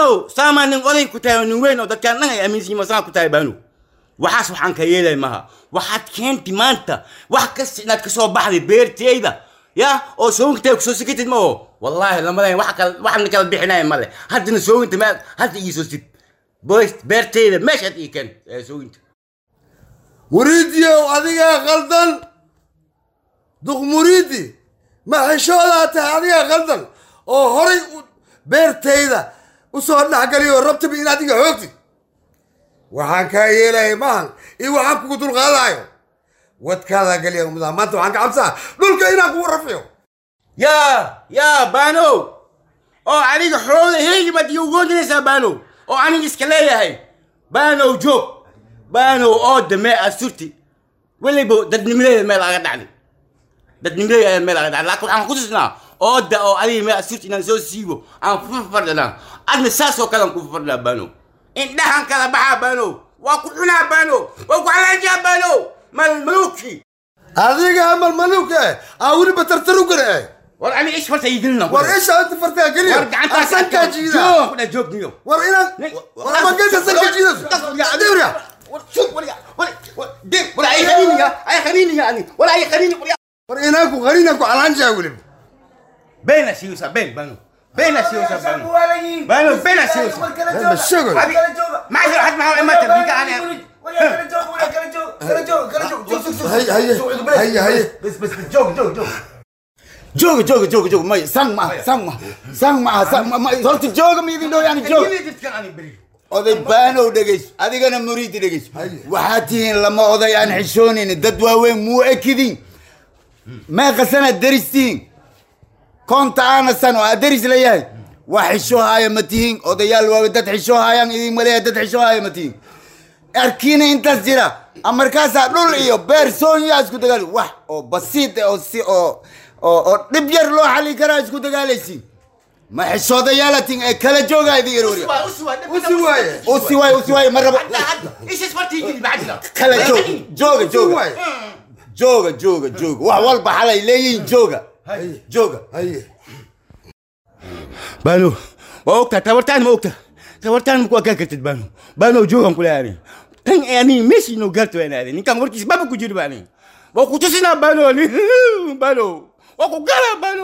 baanow saamaa nin oday ku tahay oo nin weyn oo dadkaan dhan ay aaminsan yihiin saa ku tahay baanow waxaas waxaan ka yeelay maha waxaad keenti maanta wax kasta inaad kasoo baxday beerteyda ya oo soogintay kusoo sikatid ma oo wallaahi lamadayn wax kala waxna kala bixinaya male haddana sooginta ma hadda ii soo sid boys beerteyda meeshaad ii keen ee sooginta muriidiyow adigaa khaldan duq muriidi ma xishoodaa tahay adigaa khaldan oo horay u- beertayda usoo dhexgaliyo rabtaba in adiga xoogtid waxaan kaa yeelaya maahan iyo waxaan kugu dulqaadaayo wadkaadaa geliya mudaa maanta waxaan ka cabsaa dhulka inaan kugu rafiyo yaa yaa baanow oo aniga xoola heegi baad ii ugoodinaysaa baanow oo aniga iska leeyahay baanow joog baanow oo damee asurti weliba dadnimadeeda meel aga dhacday dadnimadeeda ayaa meel aga dhacday laakiin waxaan ku tusnaa ooda oo adiga meel asurti inaan soo siibo aan ku fardhanaa adna saas oo kale aan ku fardhanaa baanow indhahan kala baxaa baanow waa ku cunaa baanow waa ku calaajaa baanow malmaluuki adiga malmaluuka eh aa weliba tartarugana eh war ani ish farta ii gelina war isha inta fartaa geliya war gacantaa asankaa jiida joog joog niyo war inaan war ama geesa sanka jiidas adiga war inaan ku qarinaan ku calaanjaa weliba Bena siusa, ben, bano. Bena siusa, bano. Bano, bena siusa. ma sheego Ma adi had ma ma tabika ana. haye haye haye haye jooga jooga jooga jooga may sang ma sang ma sang ma sang ma ma horta jooga ma idin dhow yani jooga oday baanow dhegeys adigana muriidi dhegeys waxaad tihiin lama oday aan xishoonayn dad waaweyn muu ekidin meeqasana deristihiin konta aana sano aa deris leeyahay wax xishoohaaya ma tihiin odayaal waawe dad xishoohaayaan idin maleeya dad xishoohaaya ma tihiin arkiina intaas jira markaasaa dhul iyo beer soonyaa isku dagaal wax oo basiid eh oo si oo oo oo dhib yar loo xali karaa isku dagaalaysiin ma xishoodayaalatin ee kala joogaa idin yar warya usi waaye usi waay usi waay ma rabo kala joog jooga jooga jooga jooga jooga wax walba xalay leeyihiin jooga jooga haye Bano, waa ogtaa tabartaan ma ogta. Tabartaan ma ku akaa kartid bano. Bano joogan kule ani. Tan ani meshi no garto ani ani. Ninkan warkiis baba ku jiri bani. Waa ku tusina bano ni. Bano. Waa ku gala bano.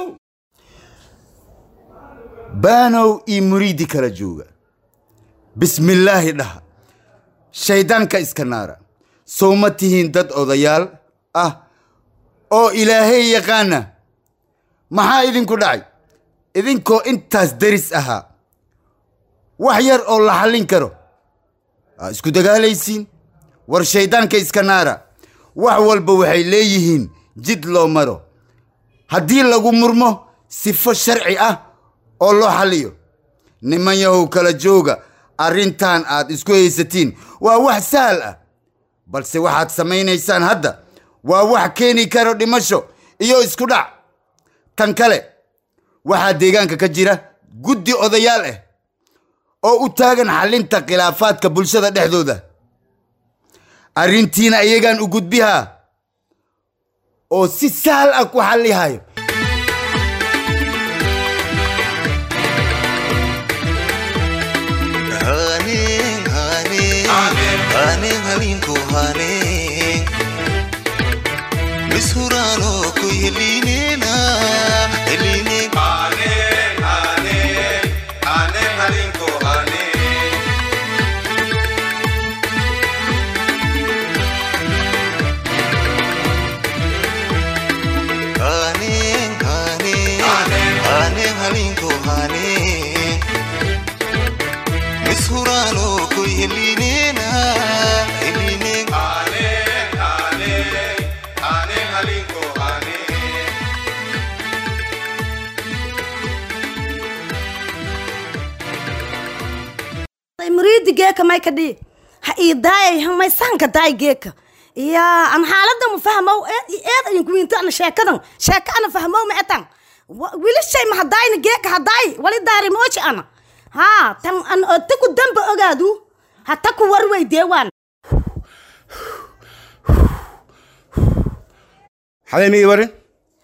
baanow iyo muriidi kala jooga bismillaahi dhaha shayddaanka iska naara sow ma tihiin dad odayaal ah oo ilaahay yaqaana maxaa idinku dhacay idinkoo intaas deris ahaa wax yar oo la xallin karo aa isku dagaalaysiin war shayddaanka iska naara wax walba waxay leeyihiin jid loo maro haddii lagu murmo sifo sharci ah oo loo xalliyo niman yahow kala jooga arrintan aad isku haysatiin waa wax sahal ah balse waxaad samaynaysaan hadda waa wax keeni karo dhimasho iyo isku dhac tan kale waxaa deegaanka ka jira guddi odayaal ah oo u taagan xallinta khilaafaadka bulshada dhexdooda arrintiina iyagaan u gudbihaa oo si sahal ah ku xallihayo Haning, haning, haning, halinku haning. Misurano ku yelinena, yelineng. Haning, haning, haning, halinku haning. Misurano ku yelinena, yelineng. muriidi geeka may ka dhii ha ii daayay hamay sanka daay geeka yaa an xaalada ma fahmow eed i eed ayin kuwiinto ana sheekadan sheeka ana fahmow ma etan wili shay ma hadaayna geeka hadaay wali daari mooji ana haa tan an taku damba ogaadu ha taku war weydee waan Xalay mi warin?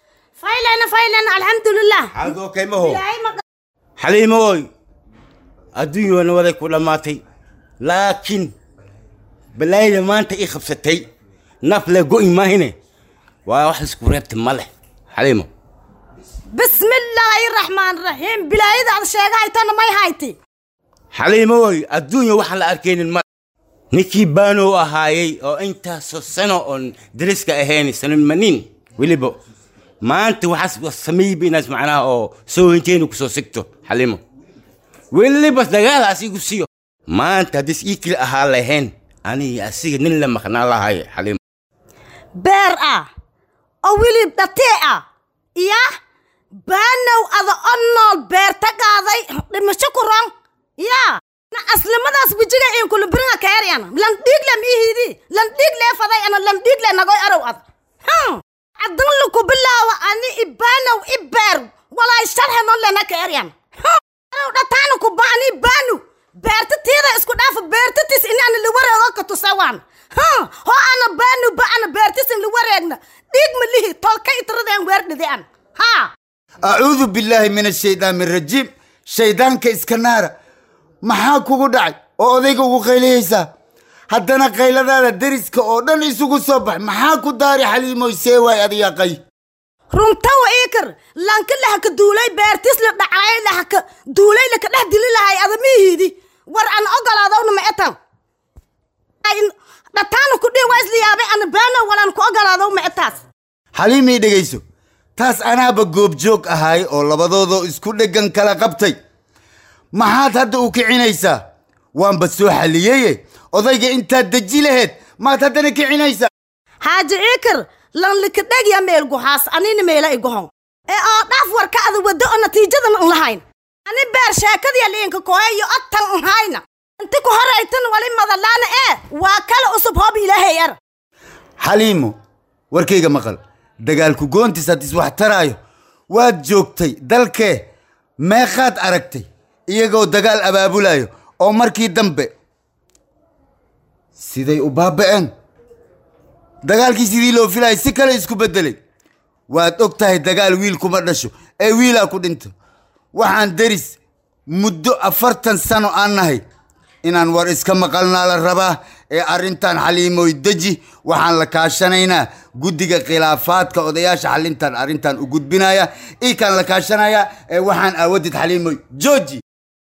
faylena faylena alxamdulilah Xaalad okay ma ho? ilaahay ma Xalay ma oy. adduunyana waday ku dhammaatay laakiin balaayada maanta ii qabsatay naf le go'i maahine waa wax isku reebta ma leh xaliimo bismillaahi raxmaan raxiim bilaayada aad sheegahaytana may hayti xaliimo woy adduunya waxaan la arkaynin ma ninkii baanow ahaayey oo intaasoo sano oon dariska ahayn sanan manin weliba maanta waxaas sameeyba inaas macnaha oo soo hinteenu kusoo sigto xaliimo weliba dagaalaas igu siiyo maanta haddiis ii kili ahaa lahayn aniga asiga nin la maqnaan lahay xaliimo beer ah oo wilib dhatee ah iya baanow ada o nool beerta qaaday dhimasho ku ron yaa na aslimadaas wejiga inkulu biringa kaeryana lan dhiigle miihidi lan dhiigle faday ana lan dhiigle nagoy arow ad hm adan luku bilaawa ani ibaanow i beer walaay sharhe non lena kaeryan arow dhataana ku baani baanu beerta tiida isku dhaafa beertatis ini ana liwareego ka tusawaan hm ho ana baanu ba ana beertisin liwareegna dhiig ma lihi tolka itradeen weerdhide an ha acuudu billaahi min ashaytaan min rajiim shaydaanka iska naara maxaa kugu dhacay oo odayga ugu qaylihaysaa haddana qayladaada deriska oo dhan isugu soo bax maxaa ku daari xaliimoy see waay adiga qay runtawa iikar lanka lahaka duulay beertis la dhacay lahaka duulay laka dhex dili lahay adamihiidi war an ogolaadowna ma etan dhataana ku dhihi waa isla yaabay ana baano walan ku ogolaadow ma etaas xaliimii dhegayso taas anaaba goobjoog ahay oo labadoodoo isku dheggan kala qabtay maxaad hadda u kicinaysaa waanba soo xalliyeye odayga intaad deji laheed maad haddana kicinaysaa haaji iikar lan lika dhegya meel guhaas anina meela igohon ee oo dhaaf warka ada waddo oo natiijadan an lahayn ani beer sheekadiya liinka koeyo odtan an hayna inti ku horaytan wali madalaana ee waa kala usub hoob ilaahay ar xaliimo warkayga maqal dagaalku goontiis haddis wax taraayo waad joogtay dalkee meeqaad aragtay iyagoo dagaal abaabulayo oo markii dambe siday u baaba'een dagaalkii sidii loo filayay si kale isku beddelay waad og tahay dagaal wiil kuma dhasho ee wiilaa ku dhinto waxaan deris muddo afartan sano aan nahay inaan war iska maqalnaa la rabaa ee arrintan xaliimoy deji waxaan la kaashanaynaa guddiga khilaafaadka odayaasha xalintan arrintan u gudbinaya ikaan la kaashanaya ee waxaan aawadid xaliimoy jooji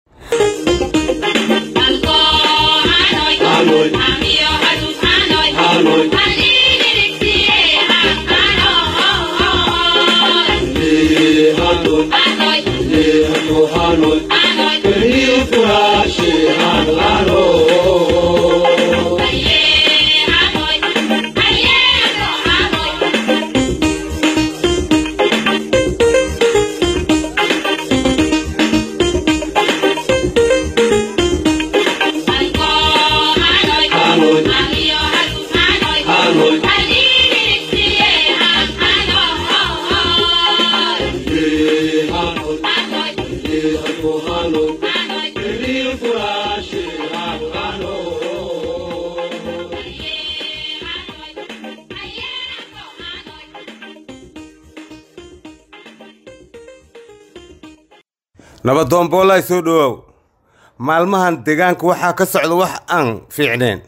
nabadoonboolay soo dhowaaw maalmahan deegaanka waxaa ka socda wax aan fiicneen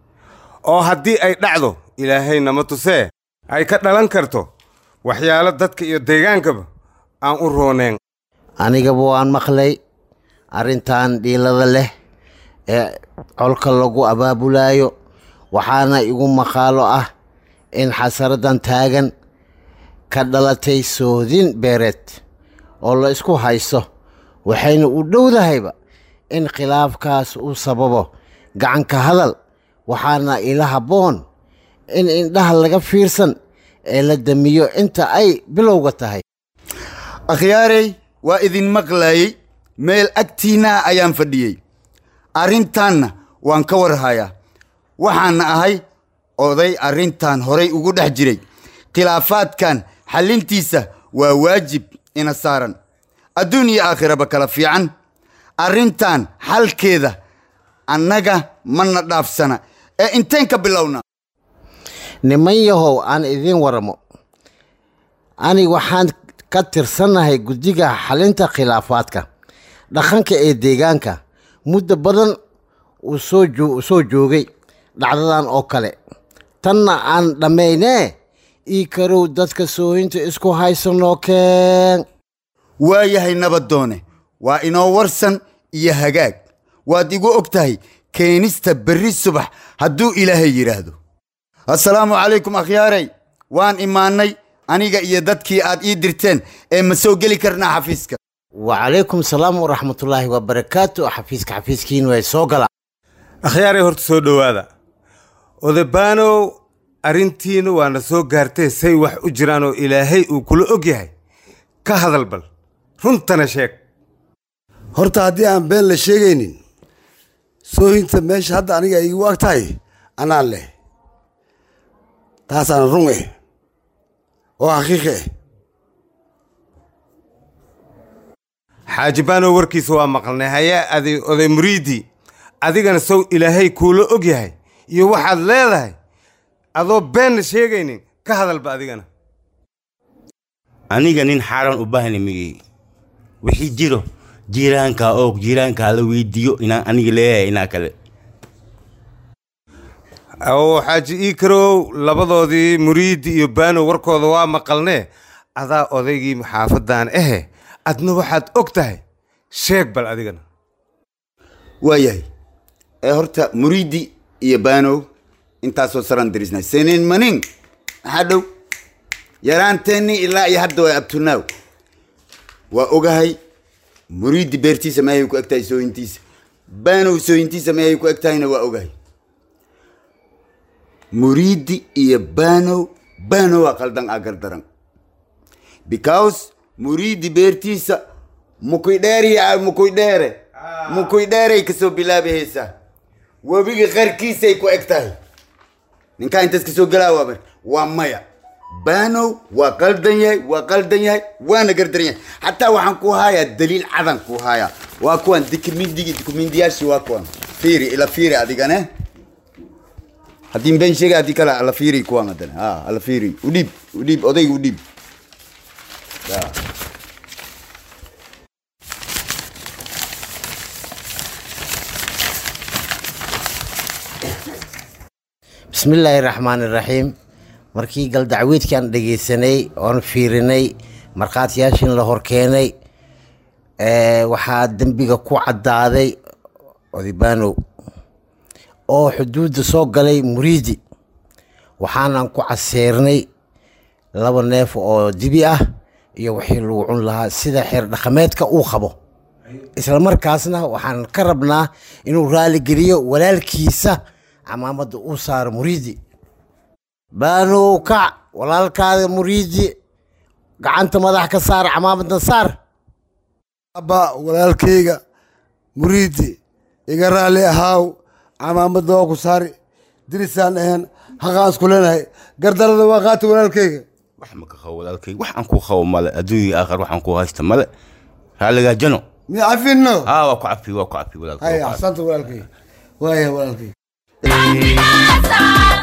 oo haddii ay dhacdo ilaahay nama tusee ay ka dhalan karto waxyaalo dadka iyo deegaankaba aan u rooneen anigaba waan maqlay arrintan dhiilada leh ee colka lagu abaabulaayo waxaana igu maqaalo ah in xasaradan taagan ka dhalatay soodin beereed oo la isku haysto waxayna u dhowdahayba in khilaafkaas uu sababo gacanka hadal waxaana ila habboon in indhaha laga fiirsan ee la damiyo inta ay bilowga tahay akhyaarey waa idin maqlaayey meel agtiinna ayaan fadhiyey arrintaanna waan ka warhayaa waxaana ahay oday arrintan horay ugu dhex jiray khilaafaadkan xallintiisa waa waajib ina saaran adduun iyo aakhiraba kala fiican arrintan xalkeeda annaga mana dhaafsana ee inteen ka bilowna niman yahow aan idiin waramo ani waxaan ka tirsannahay guddiga xalinta khilaafaadka dhaqanka ee deegaanka muddo badan uu soo joo- soo joogay dhacdadan oo kale tanna aan dhammaynee ii karow dadka soohinta isku haysanoo keen waa yahay nabadoone waa inoo warsan iyo hagaag waad igu og tahay keenista berri subax hadduu ilaahay yidhaahdo assalaamu calaykum akhyaarey waan imaannay aniga iyo dadkii aad ii dirteen ee ma soo geli karnaa xafiiska wacalaykum salaam waraxmatullaahi wabarakaatu xafiiska xafiiskiin way soo gala akhyaaray horta soo dhowaada odabaanow arrintiina waana soo gaartay say wax u jiraan oo ilaahay uu kula og yahay ka hadal bal runtana sheeg horta haddii aan been la sheegaynin soohinta meesha hadda aniga ay igu ag tahay anaan leh taasaan run eh oo xaqiiqi eh xaaji baanow warkiisa waa maqalnay haye adi oday muriidi adigana sow ilaahay kuula og yahay iyo waxaad leedahay adoo beenna sheegaynin ka hadalba adigana aniga nin xaaran u baahna migey wixii jiro jiiraanka oo jiiraanka la weydiiyo inaan aniga leeyahay inaa kale oo xaaji iikarow labadoodii muriidi iyo baanow warkooda waa maqalnee adaa odaygii xaafadan ahe adna waxaad og tahay sheeg bal adigana waa yahay ee horta muriidi iyo baanow intaasoo saran dirisnay senin manin maxaa dhow yaraanteenni ilaa iyo hadda waa abtunaaw waa ogahay muriidi beertiisa meehay ku eg tahay sooyintiisa baanow sooyintiisa meehay ku eg tahayna waa ogahay muriidi iyo baanow baanow waa qaldan aa gardaran because muriidi beertiisa mukuy dheeriya mukuy dheere mukuy dheeray kasoo bilaabahaysaa webiga qarkiisay ku eg tahay ninkaa intaas kasoo galaa waa mar waa maya baanow waa qaldan yahay waa qaldan yahay waana gardaran yahay xataa waxaan ku hayaa daliil cadan ku hayaa waa kuwan dikumindigi dikumindiyaashii waa kuwan fiiri ila fiiri adigane haddii been sheega haddii kale ala fiiri kuwan hadane ha ala fiiri udhiib udhiib odayga udhiib Ya. bismillaahi raxmaani raxiim markii galdacweedkii aan dhegaysanay oon fiirinay markhaatiyaashin la horkeenay ee, waxaa dembiga ku caddaaday odibanow oo xuduudda soo galay muriidi waxaanan ku caseernay laba neef oo dibi ah iyo wixii lagu cun lahaa sida xeer dhaqameedka uu qabo isla markaasna waxaan ka rabnaa inuu raaligeliyo walaalkiisa camaamadda uu saaro muriidi baanow kac walaalkaada muriidi gacanta madax ka saar camaamadna saar abba walaalkayga muriidi iga raalli ahaaw camaamadda waa ku saari dirisaan ahayn haqaan isku leenahay gardarada waa qaata walaalkayga wax ma ka qabo walaalkay wax aan ku qabo male adduunya aakhir waxaan ku haysta male raaligaa jano miya cafinno haa waa ku cafi waa ku cafi walaalkay hay waa ku cafi. axsanta walaalkayga waaya walaalkayga Sal